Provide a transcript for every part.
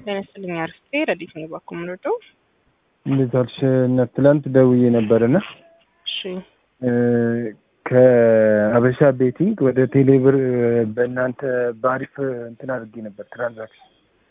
ጤና ይስጥልኝ አርስቴ ረዲት ነው ባኩ ምንወደው እንዴት አልሽ? ትላንት ደውዬ ነበርና እሺ ከአበሻ ቤቲንግ ወደ ቴሌብር በእናንተ በአሪፍ እንትን አድርጌ ነበር ትራንዛክሽን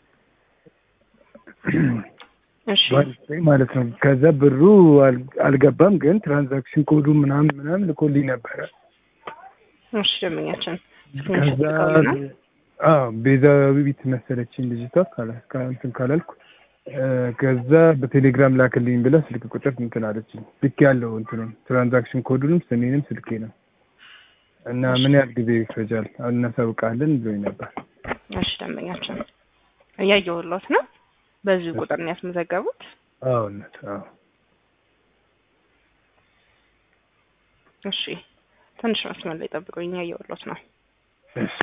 እሺ በአሪፍ ላይ ማለት ነው። ከዛ ብሩ አል- አልገባም፣ ግን ትራንዛክሽን ኮዱ ምናምን ምናምን ልኮልኝ ነበረ። እሺ ደንበኛችን ከዛ ልከውልናል። አዎ ቤዛዊት መሰለችኝ ልጅቷ ካላ- ካ- እንትን ካላልኩ እ፣ ከዛ በቴሌግራም ላክልኝ ብላ ስልክ ቁጥር እንትን አለችኝ። ልክ ያለው እንትኑን ትራንዛክሽን ኮዱንም ስሜንም ስልኬ ነው እና ምን ያህል ጊዜ ይፈጃል እናሳውቃለን ብሎኝ ነበር። እሺ ደንበኛችን እያየሁሎት ነው። በዚህ ቁጥር ነው ያስመዘገቡት። አዎ እውነት አዎ እሺ ትንሽ መስመር ላይ ጠብቁኝ፣ እያየሁሎት ነው። እሺ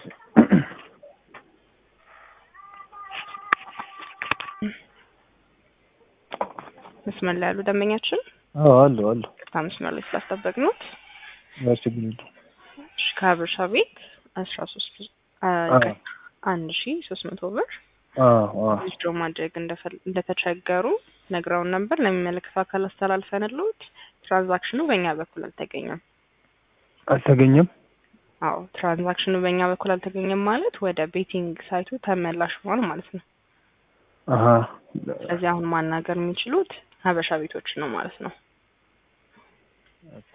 መስመር ላይ ያሉ ደንበኛችን አዎ አሉ አሉ ቅርታ መስመር ላይ ስላስጠበቅኑት። ችግር የለውም። እሺ ከሀበሻ ቤት አስራ ሶስት አዎ አንድ ሺ ሶስት መቶ ብር አዎ አዎ ዊዝድሮ ማድረግ እንደፈል- እንደተቸገሩ ነግረውን ነበር። ለሚመለከተው አካል አስተላልፈንልዎት ትራንዛክሽኑ በእኛ በኩል አልተገኘም። አልተገኘም። አዎ ትራንዛክሽኑ በእኛ በኩል አልተገኘም ማለት ወደ ቤቲንግ ሳይቱ ተመላሽ ሆኗል ማለት ነው። አሀ ስለዚህ አሁን ማናገር የሚችሉት ሀበሻ ቤቶች ነው ማለት ነው። ኦኬ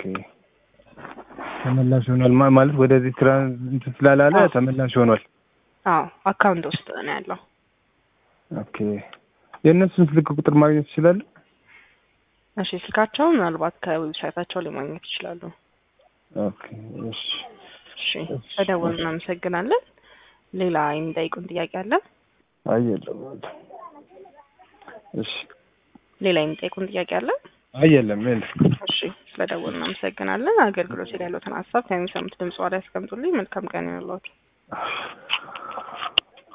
ተመላሽ ሆኗል ማ- ማለት ወደዚህ ትራንስ እንትን ስላላለ አዎ። ተመላሽ ሆኗል። አዎ አካውንት ውስጥ ነው ያለው። ኦኬ የእነሱን ስልክ ቁጥር ማግኘት ይችላሉ? እሺ ስልካቸው ምናልባት ከዌብሳይታቸው ላይ ማግኘት ይችላሉ። ኦኬ እሺ እሺ በደወሉ እናመሰግናለን። ሌላ የሚጠይቁን ጥያቄ አለ? አይ የለም እሺ ሌላ የሚጠይቁን ጥያቄ አለ? አይ የለም የለም እሺ ስለደወሉ እናመሰግናለን። አገልግሎት ላይ ያሉትን ሀሳብ ከሚሰሙት ድምጽ ላይ ያስቀምጡልኝ። መልካም ቀን ይሁንልዎት።